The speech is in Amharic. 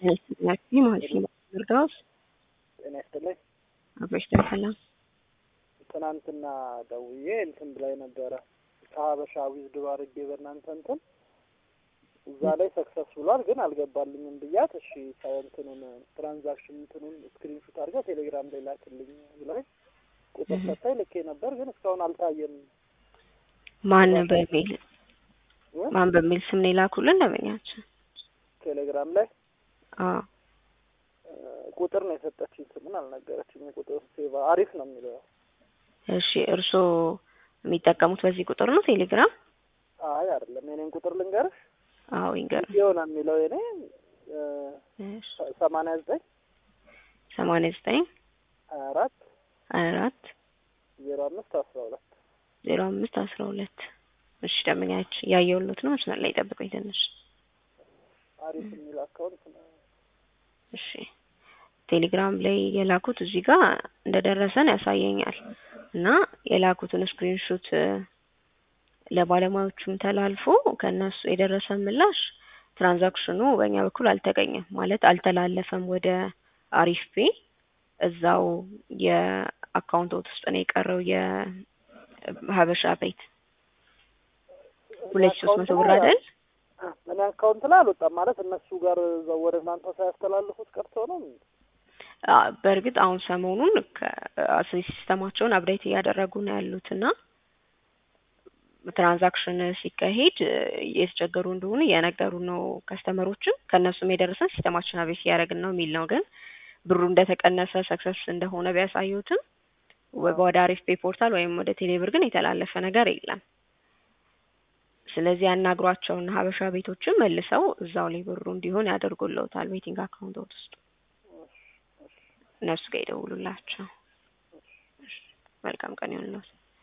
ያቺ ማለት ነው እርዳውስ ጤና ይስጥልኝ። አብሮሽ ሰላም ትናንትና ደውዬ እንትን ብላይ ነበረ ከሀበሻ ዊዝድሮ አድርጌ በእናንተ እንትን እዛ ላይ ሰክሰስ ብሏል፣ ግን አልገባልኝም ብያት፣ እሺ እንትኑን ትራንዛክሽን እንትኑን ስክሪንሹት አድርጋ ቴሌግራም ላይ ላክልኝ ብላኝ ቁጥር ሰታኝ ልኬ ነበር፣ ግን እስካሁን አልታየም። ማን በሚል ማን በሚል ስም ነው የላኩልን ደንበኛችን? ቴሌግራም ላይ አዎ ቁጥር ነው የሰጠችኝ፣ ስሙን አልነገረችኝ። ቁጥር ሴቫ አሪፍ ነው የሚለው። እሺ እርስዎ የሚጠቀሙት በዚህ ቁጥር ነው ቴሌግራም? አይ አይደለም፣ የኔን ቁጥር ልንገርሽ። አዎ ይንገር። የሆነ የሚለው የኔ ሰማንያ ዘጠኝ ሰማንያ ዘጠኝ ሀያ አራት ሀያ አራት ዜሮ አምስት አስራ ሁለት ዜሮ አምስት አስራ ሁለት እሺ ደንበኛችን ያየሁሎት ነው። መስመር ላይ ጠብቁኝ ትንሽ። አሪፍ የሚል አካውንት ነው። እሺ ቴሌግራም ላይ የላኩት እዚህ ጋር እንደደረሰን ያሳየኛል እና የላኩትን ስክሪንሾት ለባለሙያዎቹም ተላልፎ ከእነሱ የደረሰ ምላሽ ትራንዛክሽኑ በእኛ በኩል አልተገኘም ማለት አልተላለፈም ወደ አሪፍ ፔ እዛው የአካውንቶት ውስጥ ነው የቀረው የሀበሻ ቤት ሁለት ሶስት መቶ ብር አይደል? እኔ አካውንት ላይ አልወጣም ማለት እነሱ ጋር እዛው ወደ እናንተ ሳያስተላልፉት ቀርቶ ነው። በእርግጥ አሁን ሰሞኑን ሲስተማቸውን አብዴት እያደረጉ ነው ያሉት እና ትራንዛክሽን ሲካሄድ እየተቸገሩ እንደሆኑ እየነገሩ ነው ከስተመሮችም ከእነሱም የደረሰን ሲስተማችን አብዴት እያደረግን ነው የሚል ነው። ግን ብሩ እንደተቀነሰ ሰክሰስ እንደሆነ ቢያሳዩትም ወደ አሪፍ ፔ ፖርታል ወይም ወደ ቴሌብር ግን የተላለፈ ነገር የለም። ስለዚህ ያናግሯቸውና ሀበሻ ቤቶችም መልሰው እዛው ላይ ብሩ እንዲሆን ያደርጉልዎታል ቤቲንግ አካውንቶት ውስጥ እነሱ ጋር ይደውሉላቸው። መልካም ቀን ይሁንልዎት።